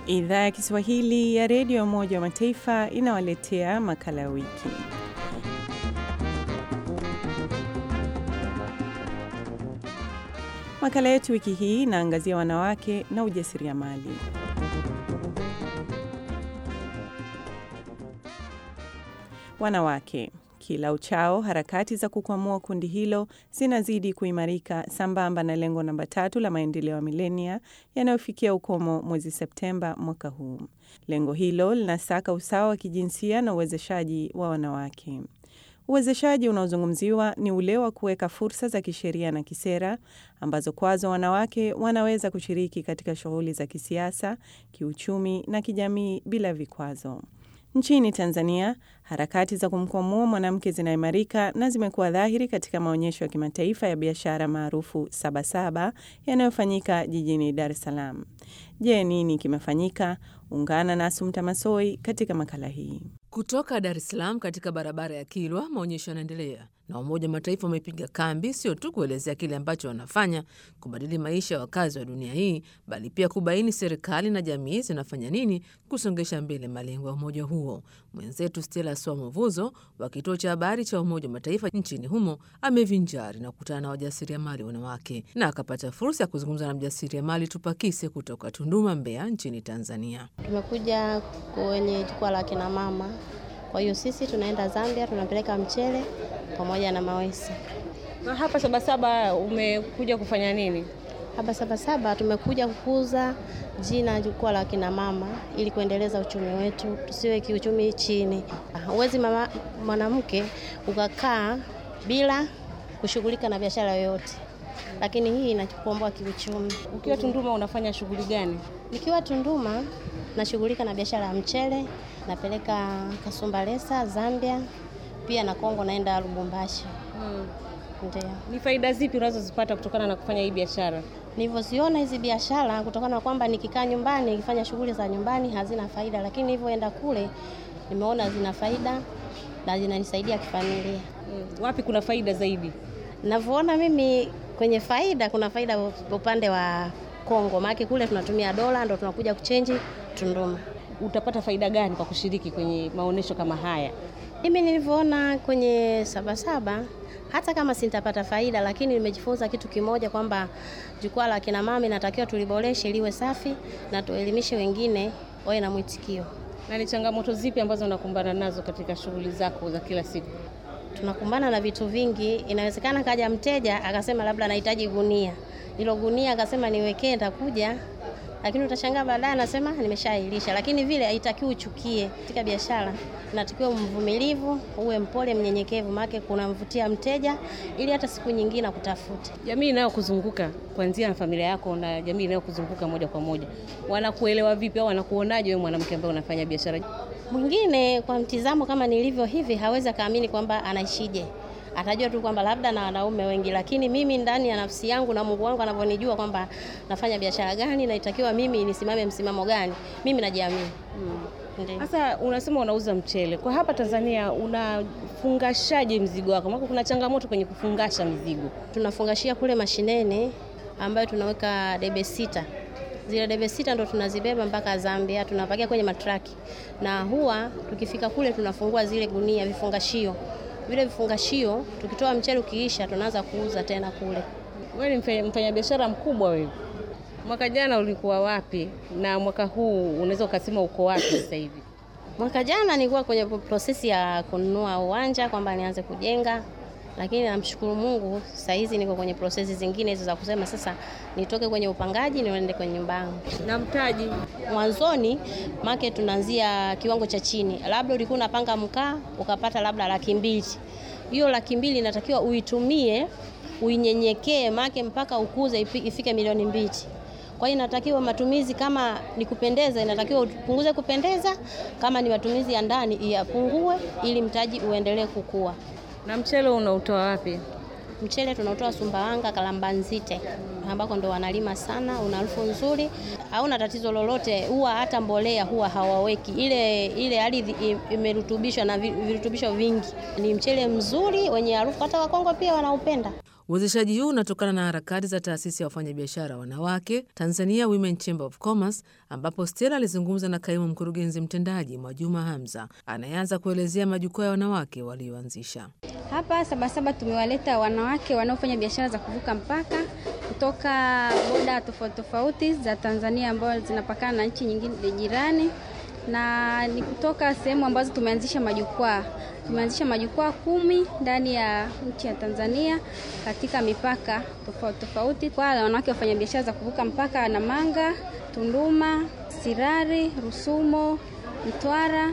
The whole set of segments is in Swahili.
Idhaa ya Kiswahili ya redio ya Umoja wa Mataifa inawaletea makala ya wiki. Makala yetu wiki hii inaangazia wanawake na ujasiriamali. Wanawake kila uchao, harakati za kukwamua kundi hilo zinazidi kuimarika sambamba na lengo namba tatu la maendeleo ya milenia yanayofikia ukomo mwezi Septemba mwaka huu. Lengo hilo linasaka usawa wa kijinsia na uwezeshaji wa wanawake. Uwezeshaji unaozungumziwa ni ule wa kuweka fursa za kisheria na kisera ambazo kwazo wanawake wanaweza kushiriki katika shughuli za kisiasa, kiuchumi na kijamii bila vikwazo. Nchini Tanzania, harakati za kumkwamua mwanamke zinaimarika na zimekuwa dhahiri katika maonyesho ya kimataifa ya biashara maarufu Sabasaba yanayofanyika jijini Dar es Salaam. Je, nini kimefanyika? Ungana na Asumta Masoi katika makala hii. Kutoka Dar es Salaam katika barabara ya Kilwa, maonyesho yanaendelea na Umoja wa Mataifa wamepiga kambi, sio tu kuelezea kile ambacho wanafanya kubadili maisha ya wakazi wa dunia hii, bali pia kubaini serikali na jamii zinafanya nini kusongesha mbele malengo ya umoja huo. Mwenzetu Stella Swamovuzo wa kituo cha habari cha Umoja wa Mataifa nchini humo amevinjari na kukutana na wajasiriamali wanawake na akapata fursa ya kuzungumza na mjasiriamali Tupakise kutoka Tunduma, Mbeya nchini Tanzania. Tumekuja kwenye jukwaa la kina mama kwa hiyo sisi tunaenda Zambia, tunapeleka mchele pamoja na mawese. Na hapa Sabasaba umekuja kufanya nini? Hapa Sabasaba tumekuja kukuza jina jukwaa la kina mama ili kuendeleza uchumi wetu, tusiwe kiuchumi chini. Huwezi mwanamke ukakaa bila kushughulika na biashara yoyote, lakini hii inakukomboa kiuchumi. Ukiwa Tunduma unafanya shughuli gani? Nikiwa Tunduma nashughulika na biashara ya mchele, napeleka Kasumbalesa Zambia, pia na Kongo naenda Lubumbashi. Hmm. Ndio. Ni faida zipi unazozipata kutokana na kufanya hii biashara? Nilivyoziona hizi biashara, kutokana na kwamba nikikaa nyumbani nikifanya shughuli za nyumbani hazina faida, lakini nilivyoenda kule nimeona zina faida na zinanisaidia kifamilia. Hmm. Wapi kuna faida zaidi? Navyoona mimi kwenye faida, kuna faida upande wa Kongo, maana kule tunatumia dola ndo tunakuja kuchenji Tunduma. Utapata faida gani kwa kushiriki kwenye maonyesho kama haya? Mimi nilivyoona kwenye Sabasaba, hata kama sintapata faida, lakini nimejifunza kitu kimoja kwamba jukwaa la kina mama inatakiwa tuliboreshe liwe safi na tuelimishe wengine wawe na mwitikio. Na ni changamoto zipi ambazo unakumbana nazo katika shughuli zako za kila siku? Tunakumbana na vitu vingi. Inawezekana kaja mteja akasema labda anahitaji gunia, hilo gunia akasema niwekee, nitakuja lakini utashangaa baadaye anasema nimeshailisha. Lakini vile haitakiwi uchukie. Katika biashara unatakiwa mvumilivu, uwe mpole, mnyenyekevu, maana kunamvutia mteja ili hata siku nyingine akutafute. Jamii inayokuzunguka kuanzia na familia yako na jamii inayokuzunguka moja kwa moja, wanakuelewa vipi au wanakuonaje wewe mwanamke ambaye unafanya biashara? Mwingine kwa mtizamo kama nilivyo hivi hawezi akaamini kwamba anaishije atajua tu kwamba labda na wanaume wengi, lakini mimi ndani ya nafsi yangu na Mungu wangu anavyonijua kwamba nafanya biashara gani na itakiwa mimi nisimame msimamo gani, mimi najiamini. Sasa hmm. Unasema unauza mchele kwa hapa Tanzania, unafungashaje mzigo wako? Maana kuna changamoto kwenye kufungasha mizigo. Tunafungashia kule mashineni, ambayo tunaweka debe sita zile debe sita ndo tunazibeba mpaka Zambia, tunapakia kwenye matraki, na huwa tukifika kule tunafungua zile gunia vifungashio vile vifungashio tukitoa mchele ukiisha, tunaanza kuuza tena kule. Wewe ni mfanyabiashara mkubwa wewe. Mwaka jana ulikuwa wapi na mwaka huu unaweza ukasema uko wapi sasa hivi? Mwaka jana nilikuwa kwenye prosesi ya kununua uwanja kwamba nianze kujenga, lakini namshukuru Mungu sasa hizi niko kwenye prosesi zingine hizo za kusema sasa nitoke kwenye upangaji niende kwenye nyumba yangu. Na mtaji mwanzoni make tunaanzia kiwango cha chini, labda ulikuwa unapanga mkaa ukapata labda laki mbili. Hiyo laki mbili inatakiwa uitumie uinyenyekee, make mpaka ukuze ifike milioni mbili. Kwa hiyo inatakiwa matumizi, kama ni kupendeza, inatakiwa upunguze kupendeza, kama ni matumizi ya ndani iyapungue, ili mtaji uendelee kukua. Na mchele unautoa wapi? Mchele tunautoa Sumbawanga, Kalambanzite, ambako ndo wanalima sana, una harufu nzuri, hauna tatizo lolote. Huwa hata mbolea huwa hawaweki, ile ile ardhi imerutubishwa na virutubisho vingi. Ni mchele mzuri wenye harufu, hata Wakongo pia wanaupenda. Uwezeshaji huu unatokana na harakati za taasisi ya wafanyabiashara wanawake Tanzania Women Chamber of Commerce, ambapo Stella alizungumza na kaimu mkurugenzi mtendaji Mwajuma Hamza anayeanza kuelezea majukwaa ya wanawake walioanzisha. Hapa Sabasaba tumewaleta wanawake wanaofanya biashara za kuvuka mpaka kutoka boda tofauti tofauti za Tanzania ambazo zinapakana na nchi nyingine jirani na ni kutoka sehemu ambazo tumeanzisha majukwaa. Tumeanzisha majukwaa kumi ndani ya nchi ya Tanzania katika mipaka tofauti tofauti kwa wanawake wafanya biashara za kuvuka mpaka Namanga, Tunduma, Sirari, Rusumo, Mtwara,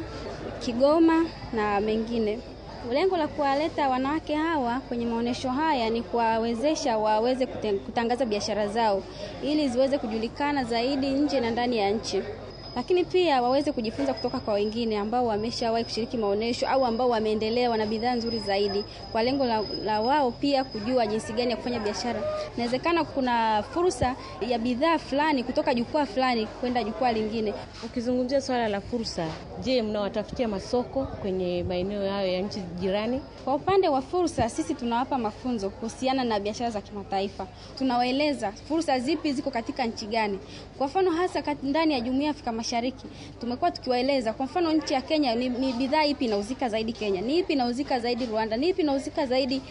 Kigoma na mengine. Lengo la kuwaleta wanawake hawa kwenye maonyesho haya ni kuwawezesha waweze kutangaza biashara zao ili ziweze kujulikana zaidi nje na ndani ya nchi lakini pia waweze kujifunza kutoka kwa wengine ambao wameshawahi kushiriki maonyesho au ambao wameendelea, wana bidhaa nzuri zaidi, kwa lengo la, la wao pia kujua jinsi gani ya kufanya biashara. Inawezekana kuna fursa ya bidhaa fulani kutoka jukwaa fulani kwenda jukwaa lingine. Ukizungumzia swala la fursa, je, mnawatafutia masoko kwenye maeneo hayo ya nchi jirani? Kwa upande wa fursa, sisi tunawapa mafunzo kuhusiana na biashara za kimataifa. Tunawaeleza fursa zipi ziko katika nchi gani. Kwa mfano hasa ndani ya Jumuiya ya Afrika Mashariki tumekuwa tukiwaeleza, kwa mfano nchi ya Kenya ni, ni bidhaa ipi inauzika zaidi Kenya, ni ipi inauzika zaidi Rwanda, ni ipi inauzika zaidi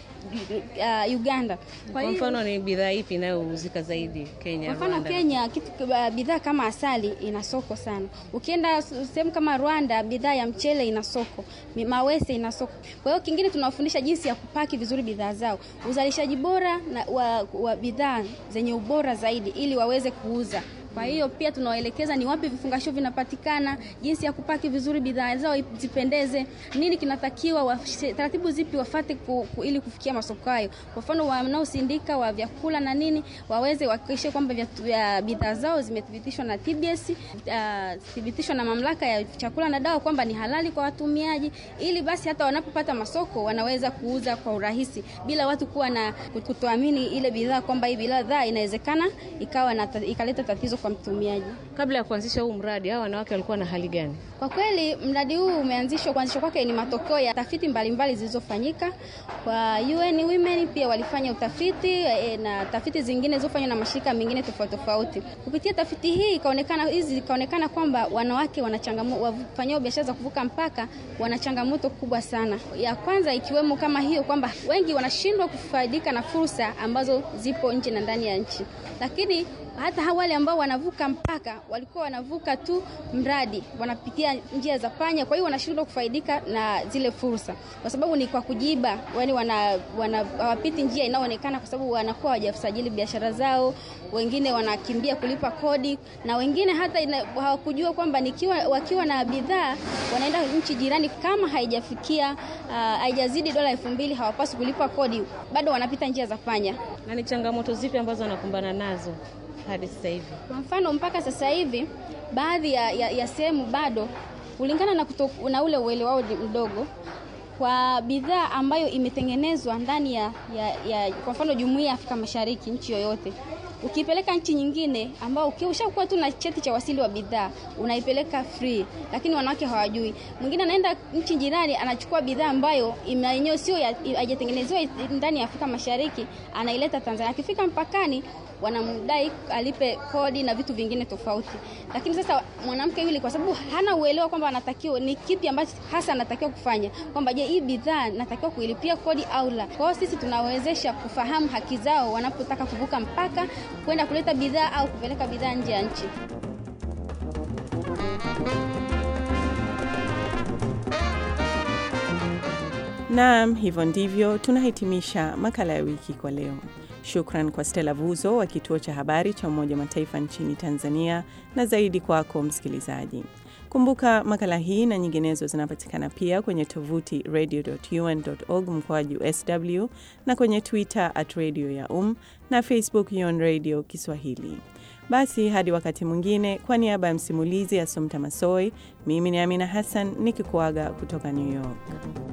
uh, Uganda. Kwa, kwa mfano ni bidhaa ipi inayouzika zaidi Kenya? Kwa mfano Rwanda? Kenya kitu uh, bidhaa kama asali ina soko sana. Ukienda sehemu kama Rwanda, bidhaa ya mchele ina soko, mawese ina soko. Kwa hiyo kingine tunawafundisha jinsi ya kupaki vizuri bidhaa zao, uzalishaji bora na, wa, wa bidhaa zenye ubora zaidi ili waweze kuuza. Kwa hiyo pia tunawaelekeza ni wapi vifungashio vinapatikana, jinsi ya kupaki vizuri bidhaa zao zipendeze, nini kinatakiwa, wa, taratibu zipi wafate ku, ku, ili kufikia masoko hayo. Kwa mfano wanaosindika wa vyakula na nini waweze wahakikishe kwamba bidhaa zao zimethibitishwa na TBS, uh, thibitishwa na mamlaka ya chakula na dawa kwamba ni halali kwa watumiaji, ili basi hata wanapopata masoko wanaweza kuuza kwa urahisi bila watu kuwa na kutoamini ile bidhaa kwamba hii bidhaa inawezekana ikawa na, ikaleta tatizo kwa mtumiaji. Kabla ya kuanzisha huu mradi, hao wanawake walikuwa na hali gani? Kwa kweli mradi huu umeanzishwa, kuanzishwa kwake ni matokeo ya tafiti mbalimbali zilizofanyika kwa UN Women. Pia walifanya utafiti e, na tafiti zingine zilizofanywa na mashirika mengine tofauti tofauti. Kupitia tafiti hii ikaonekana hizi ikaonekana kwamba wanawake wana changamoto, wafanyao biashara za kuvuka mpaka wana changamoto kubwa sana. Ya kwanza ikiwemo kama hiyo kwamba wengi wanashindwa kufaidika na fursa ambazo zipo nje na ndani ya nchi, lakini hata wale ambao wanavuka mpaka walikuwa wanavuka tu mradi, wanapitia njia za panya, kwa hiyo wanashindwa kufaidika na zile fursa, kwa sababu ni kwa kujiba, yani wana, wana hawapiti njia inayoonekana, kwa sababu wanakuwa hawajasajili biashara zao. Wengine wanakimbia kulipa kodi, na wengine hata hawakujua kwamba nikiwa wakiwa na bidhaa wanaenda nchi jirani, kama haijafikia uh, haijazidi dola elfu mbili hawapaswi kulipa kodi, bado wanapita njia za panya. Na ni changamoto zipi ambazo wanakumbana nazo hadi sasa hivi? Kwa mfano mpaka sasa hivi baadhi ya, ya, ya sehemu bado kulingana na, kuto, na ule uelewa wao mdogo kwa bidhaa ambayo imetengenezwa ndani ya, ya, ya kwa mfano Jumuiya ya Afrika Mashariki, nchi yoyote ukipeleka nchi nyingine ambao ukishakuwa tu na cheti cha wasili wa bidhaa unaipeleka free, lakini wanawake hawajui. Mwingine anaenda nchi jirani anachukua bidhaa ambayo yenyewe sio haijatengenezewa ndani ya Afrika Mashariki, anaileta Tanzania. Akifika mpakani wanamdai alipe kodi na vitu vingine tofauti. Lakini sasa mwanamke yule, kwa sababu hana uelewa kwamba anatakiwa ni kipi ambacho hasa anatakiwa kufanya, kwamba je, hii bidhaa natakiwa kuilipia kodi au la. Kwa hiyo sisi tunawezesha kufahamu haki zao wanapotaka kuvuka mpaka kwenda kuleta bidhaa au kupeleka bidhaa nje ya nchi. Naam, hivyo ndivyo tunahitimisha makala ya wiki kwa leo. Shukran kwa Stella Vuzo wa kituo cha habari cha Umoja wa Mataifa nchini Tanzania na zaidi kwako msikilizaji. Kumbuka makala hii na nyinginezo zinapatikana pia kwenye tovuti radio.un.org mkoaju sw na kwenye Twitter at radio ya um na Facebook UN Radio Kiswahili. Basi hadi wakati mwingine, kwa niaba ya msimulizi Asomta Masoi, mimi ni Amina Hassan nikikuaga kutoka New York.